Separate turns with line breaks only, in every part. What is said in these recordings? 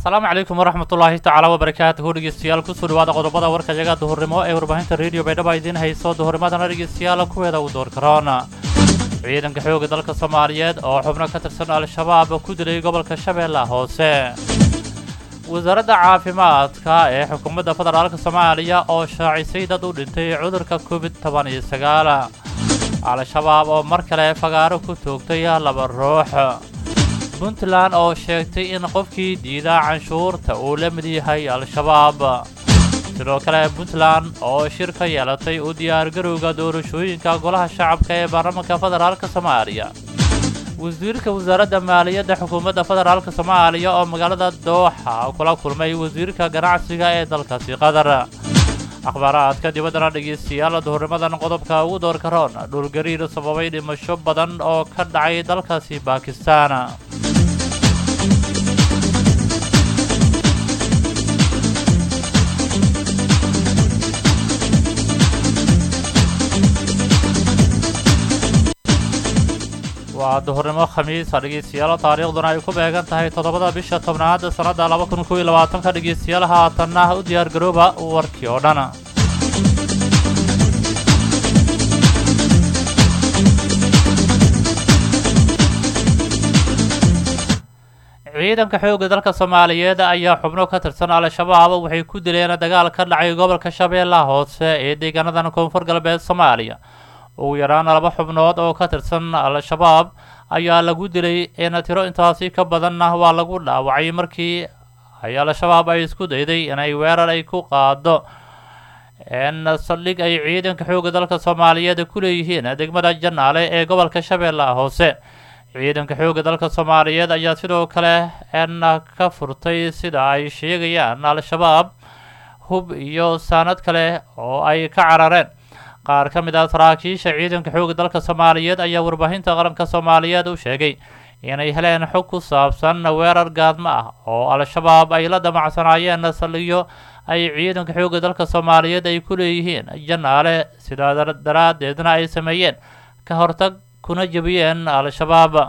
asalaamu calaykum waraxmatullaahi tacaala wabarakaatuhu dhegeystayaal kusoo dhawaada qodobada warka yaga duhurnimo ee warbaahinta rediyo baydhaba idiin hayso duhurnimadana dhegeystayaal kuweeda u door karoona ciidanka xooga dalka soomaaliyeed oo xubno ka tirsan al-shabaab ku dilay gobolka shabeellaha hoose wasaaradda caafimaadka ee xukuumadda federaalka soomaaliya oo shaacisay dad u dhintay cudurka covid toban iyo sagaal al-shabaab oo mar kale fagaaro ku toogtay laba ruux puntland oo sheegtay in qofkii diidaa canshuurta uu la mid yahay al-shabaab sidoo kale puntland oo shir ka yeelatay u diyaargarowga doorashooyinka golaha shacabka ee baarlamaanka federaalka soomaaliya wasiirka wasaaradda maaliyadda xukuumadda federaalka soomaaliya oo magaalada dooxa kula kulmay wasiirka ganacsiga ee dalkaasi qatar akhbaaraadka dibaddana dhegeystayaal duhurnimadan qodobka ugu door karoon dhulgariir sababay dhimasho badan oo ka dhacay dalkaasi baakistaan waa duhurnimo khamiisa dhegeystayaal taariikhduna ay ku beegan tahay toddobada bisha tobnaad sannadda laba kun kow iyo labaatanka dhegeystayaal haatanna u diyaargarooba warkii oo dhan ciidanka xoogga dalka soomaaliyeed ayaa xubno ka tirsan al-shabaab waxay ku dileen dagaal ka dhacay gobolka shabeellaha hoose ee deegaanadan koonfur galbeed soomaaliya ugu yaraan laba xubnood oo ka tirsan al-shabaab ayaa lagu dilay in tiro intaasi ka badanna waa lagu dhaawacay markii ay al-shabaab ay isku dayday inay weerar ay ku qaado n saldhig ay ciidanka xoogga dalka soomaaliyeed ku leeyihiin degmada janaale ee gobolka shabeellaha hoose ciidanka xoogga dalka soomaaliyeed ayaa sidoo kale n ka furtay sida ay sheegayaan al-shabaab hub iyo saanad kale oo ay ka carareen qaar ka mid ah saraakiisha ciidanka xoogga dalka soomaaliyeed ayaa warbaahinta qaranka soomaaliyeed u sheegay inay heleen xog ku saabsan weerar gaadmo ah oo al-shabaab ay la damacsanaayeen saldhigyo ay ciidanka xoogga dalka soomaaliyeed ay ku leeyihiin janaale sidaa daraaddeedna ay sameeyeen ka hortag kuna jebiyeen al-shabaab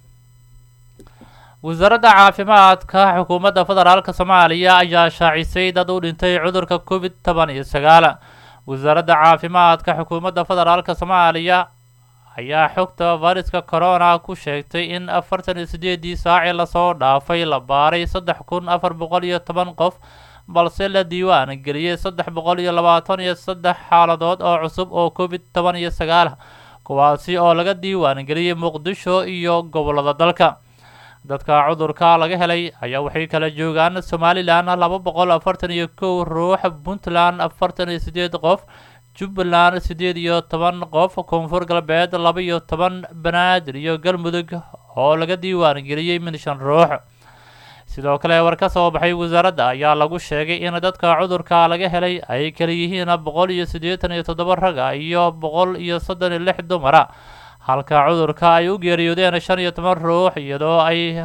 wasaaradda caafimaadka xukuumadda federaalka soomaaliya ayaa shaacisay dad u dhintay cudurka covid toban iyo sagaal wasaaradda caafimaadka xukuumadda federaalka soomaaliya ayaa xogta fayraska corona ku sheegtay in afartan iyo siddeedii saacii lasoo dhaafay la baaray saddex kun afar boqol iyo toban qof balse la diiwaan geliyey saddex boqol iyo labaatan iyo saddex xaaladood oo cusub oo covid toban iyo sagaal kuwaasi oo laga diiwaan geliyey muqdisho iyo gobollada dalka dadka cudurka laga helay ayaa waxay kala joogaan somalilan laba boqol afartan iyo kow ruux puntland afartan iyo siddeed qof jubbaland siddeed iyo toban qof koonfur galbeed laba iyo toban banaadir iyo galmudug oo laga diiwaan geliyey min shan ruux sidoo kale war ka soo baxay wasaaradda ayaa lagu sheegay in dadka cudurka laga helay ay kala yihiin boqol iyo siddeetan iyo toddoba raga iyo boqol iyo soddon iyo lix dumara halka cudurka ay u geeriyoodeen shan iyo toban ruux iyadoo ay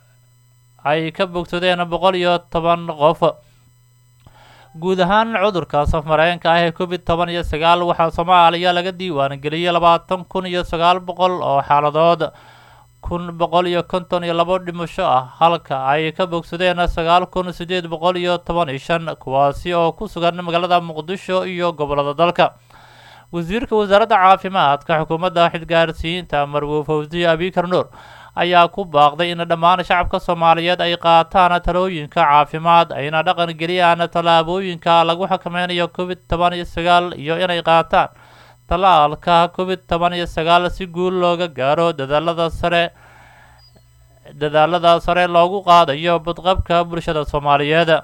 ay ka bogsadeen boqol iyo toban qof guud ahaan cudurka safmareenka ah ee covid toban iyo sagaal waxaa soomaaliya laga diiwaan geliyey labaatan kun iyo sagaal boqol oo xaaladood kun boqol iyo konton iyo labo dhimasho ah halka ay ka bogsadeen sagaal kun siddeed boqol iyo toban iyo shan kuwaasi oo ku sugan magaalada muqdisho iyo gobollada dalka wasiirka wasaaradda caafimaadka xukuumadda xilgaarsiinta marwo fawsiye abikar nuur ayaa ku baaqday in dhammaan shacabka soomaaliyeed ay qaataan talooyinka caafimaad ayna dhaqan geliyaan tallaabooyinka lagu xakameynayo covid toban iyo sagaal iyo inay qaataan tallaalka covid toban iyo sagaal si guul looga gaaro dadaalada sare dadaalada sare loogu qaadayo badqabka bulshada soomaaliyeed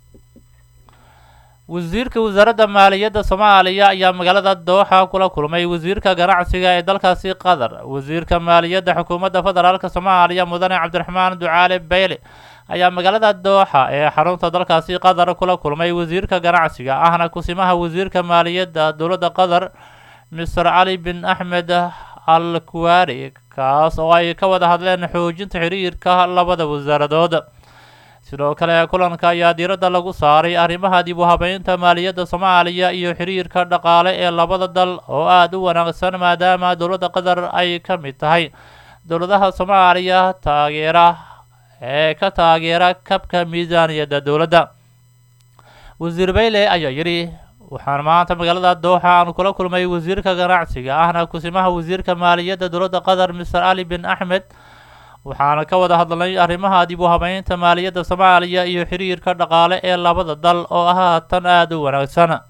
wasiirka wasaaradda maaliyadda soomaaliya ayaa magaalada dooxa kula kulmay wasiirka ganacsiga ee dalkaasi qatar wasiirka maaliyadda xukuumadda federaalka soomaaliya mudane cabdiraxmaan ducaale beyle ayaa magaalada dooxa ee xarunta dalkaasi qatar kula kulmay wasiirka ganacsiga ahna kusimaha wasiirka maaliyadda dowladda qatar mister cali bin axmed al kuwaari kaas oo ay ka wada hadleen xoojinta xiriirka labada wasaaradood sidoo kale kulanka ayaa diiradda lagu saaray arrimaha dib u habeynta maaliyadda soomaaliya iyo xiriirka dhaqaale ee labada dal oo aada u wanaagsan maadaama dowladda qatar ay ka mid tahay dowladaha soomaaliya taageera ee ka taageera kabka miisaaniyadda dowladda wasiir bayle ayaa yidhi waxaan maanta magaalada dooxa aan kula kulmay wasiirka ganacsiga ahna kusimaha wasiirka maaliyadda dowladda qatar mister ali bin axmed waxaana ka wada hadlnay arrimaha dib u habeynta maaliyadda soomaaliya iyo xiriirka dhaqaale ee labada dal oo ah haatan aada u wanaagsan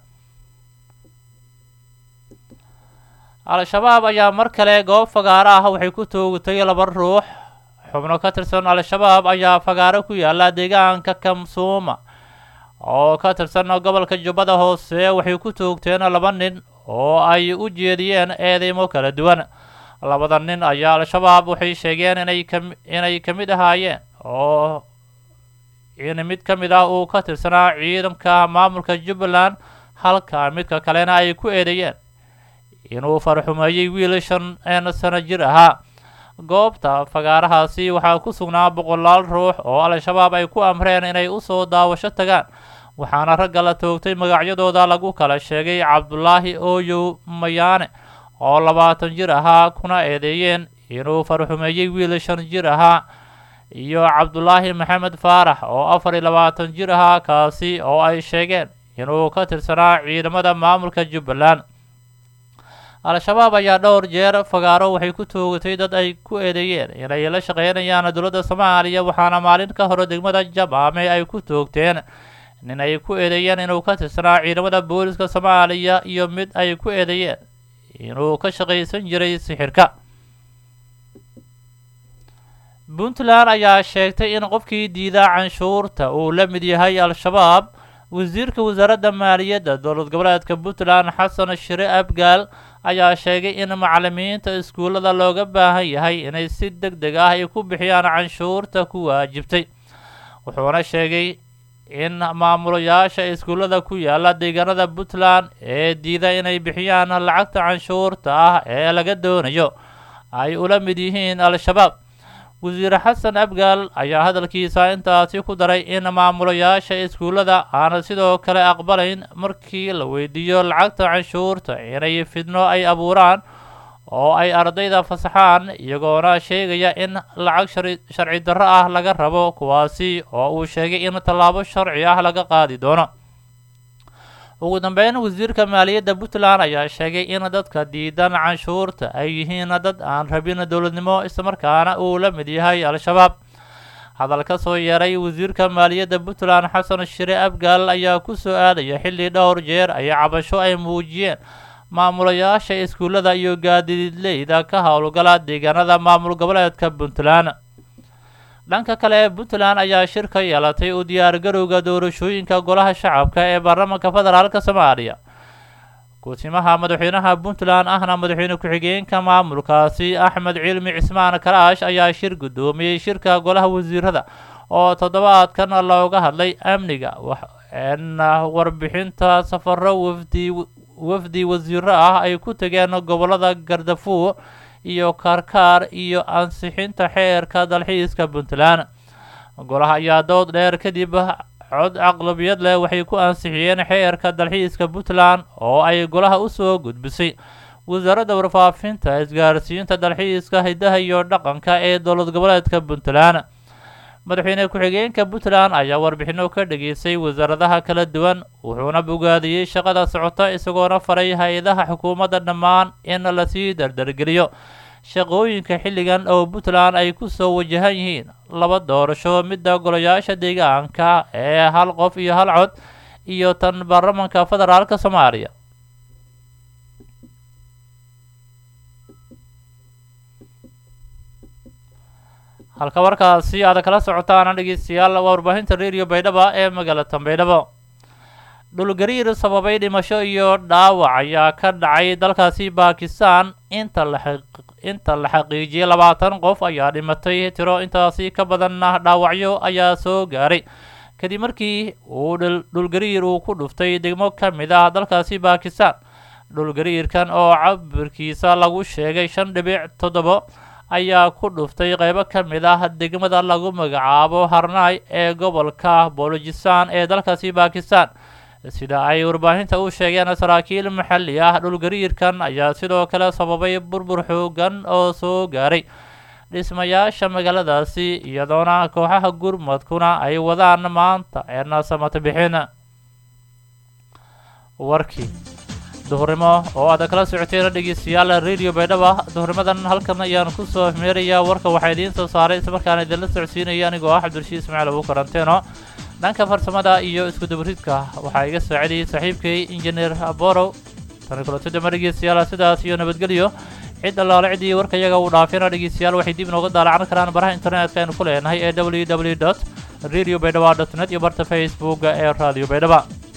al-shabaab ayaa mar kale goob fagaaro ah waxay ku toogtay laba ruux xubno ka tirsan al-shabaab ayaa fagaaro ku yaala deegaanka kamsuuma oo ka tirsan gobolka jubbada hoose waxay ku toogteen laba nin oo ay u jeediyeen eedeymo kala duwan labada nin ayaa al-shabaab waxay sheegeen inay ka inay ka mid ahaayeen oo in mid ka mid ah uu ka tirsanaa ciidanka maamulka jubbaland halka midka kalena ay ku eedeeyeen inuu farxumeeyey wiil shan sano jir ahaa goobta fagaarahaasi waxaa ku sugnaa boqolaal ruux oo al-shabaab ay ku amreen inay usoo daawasho tagaan waxaana ragga la toogtay magacyadooda lagu kala sheegay cabdulaahi ooyow mayaane oo labaatan jir ahaa kuna eedeeyeen inuu farxumeeyey wiil shan jir ahaa iyo cabdulaahi maxamed faarax oo afar iyo labaatan jir ahaa kaasi oo ay sheegeen inuu ka tirsanaa ciidamada maamulka jubbaland al-shabaab ayaa dhowr jeer fagaaro waxay ku toogatay dad ay ku eedeeyeen inay la shaqeynayaan dowladda soomaaliya waxaana maalin ka hore degmada jamaame ay ku toogteen nin ay ku eedeeyeen inuu ka tirsanaa ciidamada booliska soomaaliya iyo mid ay ku eedeeyeen inuu ka shaqaysan jiray sixirka puntland ayaa sheegtay in qofkii diidaa canshuurta uu la mid yahay al-shabaab wasiirka wasaaradda maaliyadda dowlad goboleedka puntland xasan shire abgaal ayaa sheegay in macalimiinta iskuullada looga baahan yahay inay si deg deg ah ay ku bixiyaan canshuurta ku waajibtay wuxuuna sheegay in maamulayaasha iskuullada ku yaala deegaanada puntland ee diida inay bixiyaan lacagta canshuurta ah ee laga doonayo ay ula mid yihiin al-shabaab wasiir xasan abgaal ayaa hadalkiisa intaasi ku daray in maamulayaasha iskuullada aana sidoo kale aqbalayn markii la weydiiyo lacagta canshuurta inay fidno ay abuuraan oo ay ardayda fasaxaan iyagoona sheegaya in lacag sharci darro ah laga rabo kuwaasi oo uu sheegay in tallaabo sharci ah laga qaadi doono ugu dambeyn wasiirka maaliyadda puntland ayaa sheegay in dadka diidan canshuurta ay yihiin dad aan rabin dowladnimo islamarkaana uu la mid yahay al-shabaab hadal ka soo yeeray wasiirka maaliyadda puntland xasan shire abgaal ayaa ku soo aadaya xilli dhowr jeer ay cabasho ay muujiyeen maamulayaasha iskuullada iyo gaadiidleyda ka howlgala deegaanada maamul goboleedka puntland dhanka kale puntland ayaa shir ka yeelatay u diyaargarowga doorashooyinka golaha shacabka ee baarlamaanka federaalka soomaaliya ku-timaha madaxweynaha puntland ahna madaxweyne ku-xigeenka maamulkaasi axmed cilmi cismaan karaash ayaa shir guddoomiyey shirka golaha wasiirada oo toddobaadkan looga hadlay amniga warbixinta safaro wafdi wafdi wasiiro ah ay ku tageen gobolada gardafuur iyo kaarkaar iyo ansixinta xeerka dalxiiska puntland golaha ayaa dood dheer kadib cod aqlabiyad leh waxay ku ansixiyeen xeerka dalxiiska puntland oo ay golaha usoo gudbisay wasaaradda warfaafinta isgaarsiinta dalxiiska hidaha iyo dhaqanka ee dowlad goboleedka puntland madaxweyne ku-xigeenka puntland ayaa warbixino ka dhageystay wasaaradaha kala duwan wuxuuna bogaadiyey shaqada socota isagoona faray hay-adaha xukuumadda dhammaan in lasii dardargeliyo shaqooyinka xilligan oo puntland ay ku soo wajahan yihiin laba doorasho midda golayaasha deegaanka ee hal qof iyo hal cod iyo tan baarlamanka federaalka soomaaliya halka warkaasi aad kala socotaan dhegeystayaal waa warbaahinta radio baydhaba ee magaalada baydhabo dhulgariir sababay dhimasho iyo dhaawac ayaa ka dhacay dalkaasi bakistan inta la inta la xaqiijiyay labaatan qof ayaa dhimatay tiro intaasi ka badanna dhaawacyo ayaa soo gaaray kadib markii uu dhulgariir uu ku dhuftay degmo ka mid ah dalkaasi bakistan dhulgariirkan oo cabirkiisa lagu sheegay shan dhibic toddobo ayaa ku dhuftay qeybo ka mid ah degmada lagu magacaabo harnay ee gobolka bolojistan ee dalkaasi bakistan sida ay warbaahinta u sheegeen saraakiil maxalli ah dhulgariirkan ayaa sidoo kale sababay burbur xoogan oo soo gaaray dhismayaasha magaaladaasi iyadoona kooxaha gurmadkuna ay wadaan maanta eena samata bixin warkii duhurnimo oo aad kala socoteen dhegeystayaal radio baydhaba duhurnimadan halkan ayaan kusoo meerayaa warka waxaa idiin soo saaray islamarkaana idinla socodsiinaya anigoo ah cabdulshiid ismaaciil abu karanteeno dhanka farsamada iyo iskudabaridka waxaa iga saacidayay saaxiibkay injineer borow tani kulanti dambe dhegeystayaal sidaas iyo nabadgelyo cid allaale ciddii warka iyaga uu dhaafina dhegeystayaal waxay dib inooga daalacan karaan baraha internetka aynu ku leenahay ee www dot radio baydhaba dot net iyo barta facebooka ee radio baydhaba